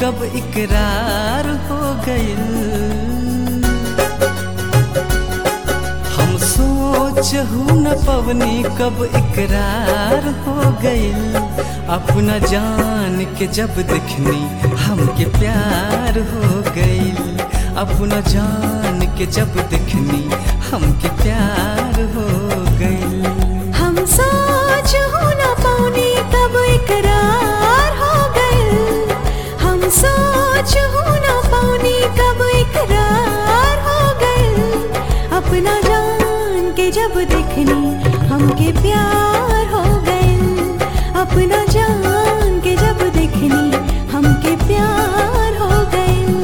कब इकरार हो गइल हम सोचहु न पवनी कब इकरार हो गइल अपना जान के जब देखनी हमके प्यार हो गइल अपना जान के जब देखनी हमके प्यार हो गइल हम सोच हो न पाऊनी कब इकरार हो गए हम सोच हो न पाऊनी कब इकरार हो गए अपना जान के जब देखनी हमके प्यार हो गए अपना जान के जब देखनी हमके प्यार हो गए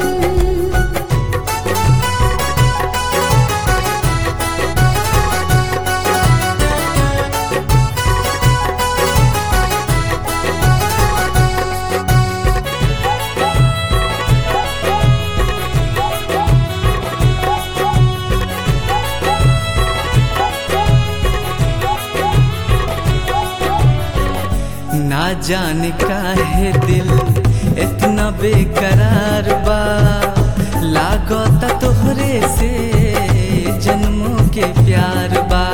ना जाने काहे दिल इतना बेकरार बा लागता तोहरे से जन्मों के प्यार बा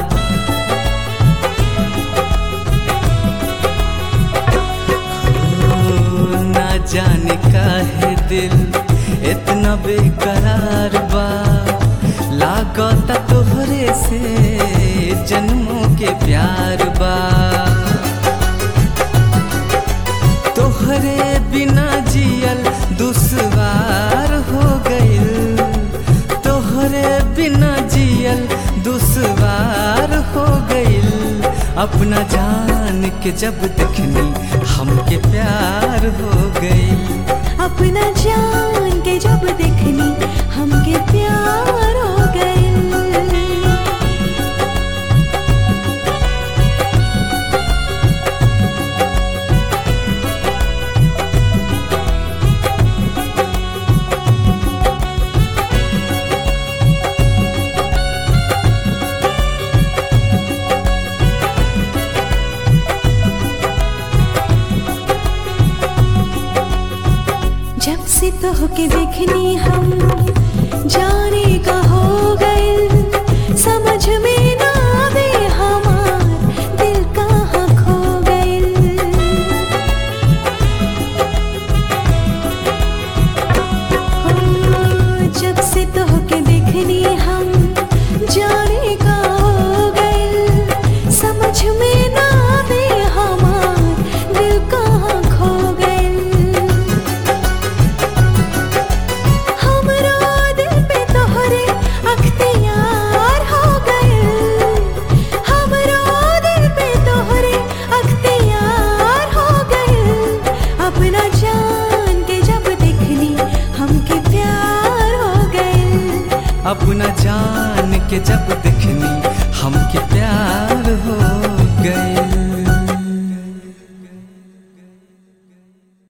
ओ, ना जाने काहे दिल इतना बेकरार बा लागता तोहरे से जन्मों के प्यार बा तोहरे बिना जियल दुश्वार हो गइल तोहरे बिना जियल दुश्वार हो गइल अपना जान के जब देखनी हमके प्यार हो गइल अपना जान के जब देखनी हमके प्यार हो गए जब से तो के देखनी हम जाने का हो गए समझ में ना आवे हमार दिल कहाँ खो गए जब से तो के देखनी हम जाने का हो गए समझ में ना आवे हमार दिल कहाँ खो गए हमरा दिल पे तोहरे अख्तियार हो गए हमरा दिल पे तोहरे अख्तियार हो गए अपना जान के जब देखनी हमके प्यार हो गए अपना जान के जब देखनी हमके प्यार हो